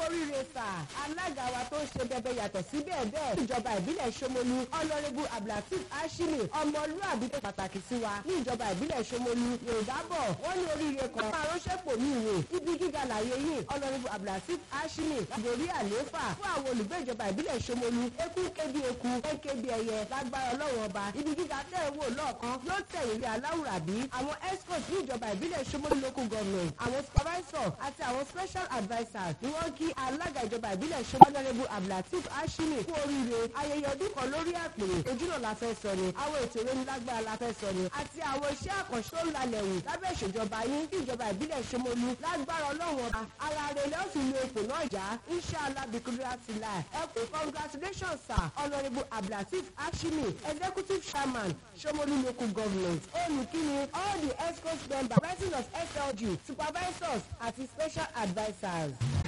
oríire sà alága wa tó ń ṣe bẹbẹ yàtọ̀ sí bẹ́ẹ̀ bẹ́ẹ̀ ìjọba ìbílẹ̀ Ṣómólú ọlọ́rẹ́bù abdulateef ashimi ọmọlúàbí tó pàtàkì sí wa ní ìjọba ìbílẹ̀ Ṣómólú yorùbá bọ̀ wọ́n ní oríire kan máa ránṣẹ́pò ní ìwé ibi gíga làyè yìí ọlọ́rẹ́bù abdulateef ashimi ìdòrí àlééfà fún àwọn olùgbé ìjọba ìbílẹ̀ Ṣómólú eku kébi eku kébi ẹyẹ lágbára ọlọ́run ọba ibi gíga tẹ́ ẹ wò lọ́ọ̀kan ló tẹ̀yìn rí aláwùrábí àwọn escort ní ìjọba ìbílẹ̀ Ṣómólú local government àwọn supervisor àti àwọn special advisers ni wọ́n kí alága ìjọba ìbílẹ̀ Ṣómólú honourable abdulateef ashimi kú oríire ayẹyẹ ọdún kan lórí àpèrè ojúnà la fẹ́ sọ ni àwọn ètò ìrónilágbára la fẹ́ sọ ni àti àwọn iṣẹ́ àkànṣe tó ń lalẹ̀ wù lábẹ́ ìṣèjọba yín kí ìjọba ìbílẹ̀ Ṣómólú lágbára ọlọ́run ọba ara rẹ̀ lọ́ọ́ fi lo ipò náà já inshallah bikudura tila ẹ pé congratulations sir honourable abdulateef ashimi executive chairman Ṣómólú local government olùkíni all the escort members president of SLG supervisors àti special advisers.